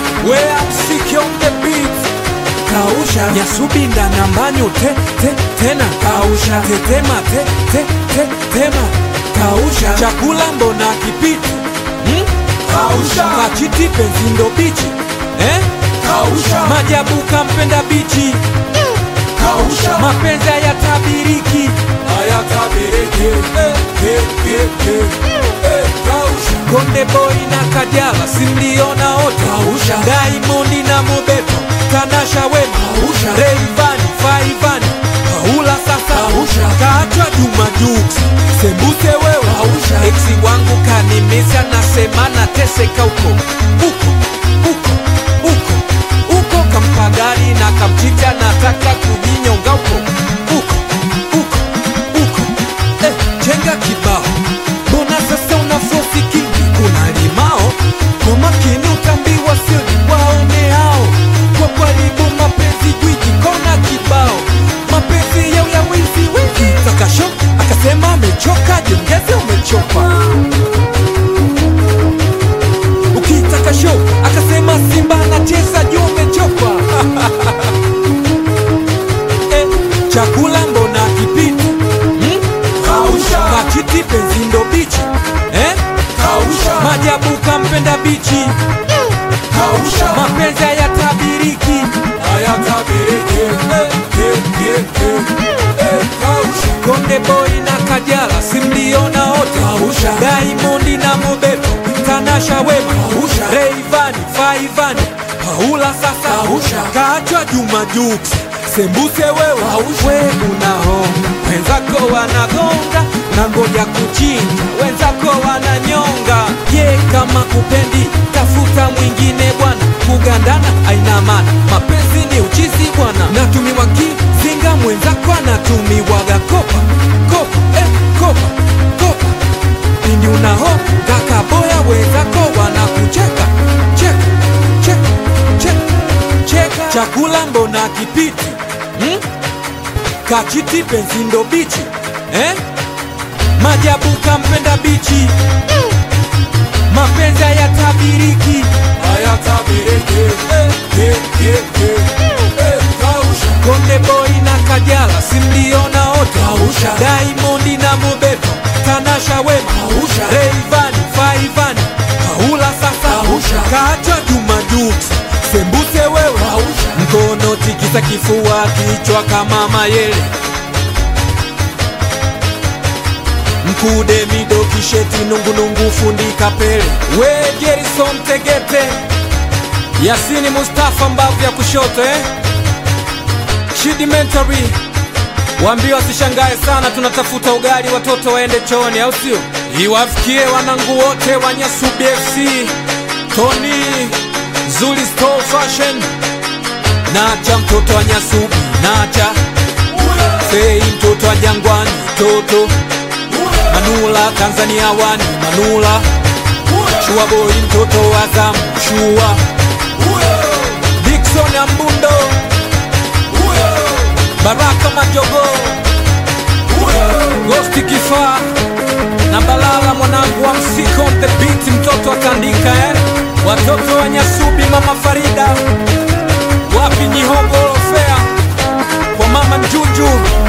where I'm sick on the beat kausha nyasubinda nambanyo te, te, tena Kausha. tetema te, te, te, tema kausha chakula mbona kipiti hmm? kausha kachiti penzi ndo bichi eh? kausha majabu kampenda bichi kausha mapenzi hayatabiriki hayatabiriki eh, eh, eh, eh, eh, kausha Konde Boy na Kajala simliona wote Kausha. Diamond na Mobeto Tanasha Wema Kausha. Rayvanny Faivani Paula sasa Kausha. Kaachwa Juma Jux Sembuse wewe Kausha. Eksi wangu kanimisa nasema nateseka huko huko huko huko huko kampa gari na kamchicha nataka kujinyonga huko huko huko huko eh, chenga kibao mbona sasa una fosi kingi kuna limao kwa makini utambiwa sio waone hao kwa karibu mapenzi gwiji kona kibao mapenzi yao ya wizi wizi takasho akasema amechoka jiongeze umechoka ukitaka show akasema simba anacheza juu umechoka eh, chakula mbona kipiti hmm? kausha Kachiti penzi ndo bichi eh? kausha Majabu kampenda bichi kausha mapenzi hayatabiriki hayatabiriki eh, eh, eh, eh, eh, kausha Konde Boy na Kajala simliona wote Kausha. Diamond na Mobeto Tanasha Wema Kausha. Rayvanny Faivani Paula sasa Kausha. Kaachwa Juma Jux Sembuse wewe Kausha. we unahonga wenzako wanagonga na ngoja kuchinja wenzako wananyonga ye kama kupendi tafuta mwingine bwana kugandana aina maana mapenzi ni uchizi bwana natumiwa kizinga mwenzako anatumiwaga kopa kopa eh, kopa kopa pindi unaho kakaboya wenzako wanakucheka cheka cheka cheka cheka chakula mbona kipiti hmm? kachiti penzi ndo bichi eh? majabu kampenda bichi mapenzi hayatabiriki hayatabiriki eh, eh, eh, eh, eh, kausha Konde Boy na Kajala simliona wote Kausha. Diamond na Mobeto Tanasha Wema Kausha. Rayvanny Faivani Paula sasa Kausha. Kaachwa Juma Jux Sembuse wewe Kausha. mkono tikisa kifua kichwa kama mayele mkude mido kisheti nungunungu fundi kapele we Gerson Tegete Yasini Mustafa mbavu ya kushoto eh? Shidimentary waambie wasishangae sana, tunatafuta ugali watoto waende chooni, au sio? Iwafikie wanangu wote wa Nyasubi FC, Tony Zuli Store Fashion, Nacha mtoto wa Nyasubi, Nacha Fei mtoto wa Jangwani, Toto Manula Tanzania wani, Manula Shua Boy mtoto wa Zamu, Shua Dickson Ambundo Baraka Majogo, Ghosti Kifaa na Balala mwanangu wa msiko on the beat, mtoto atandika eh? Watoto wa Nyasubi, mama Farida, wapi Nyihogo Fea kwa mama Njuju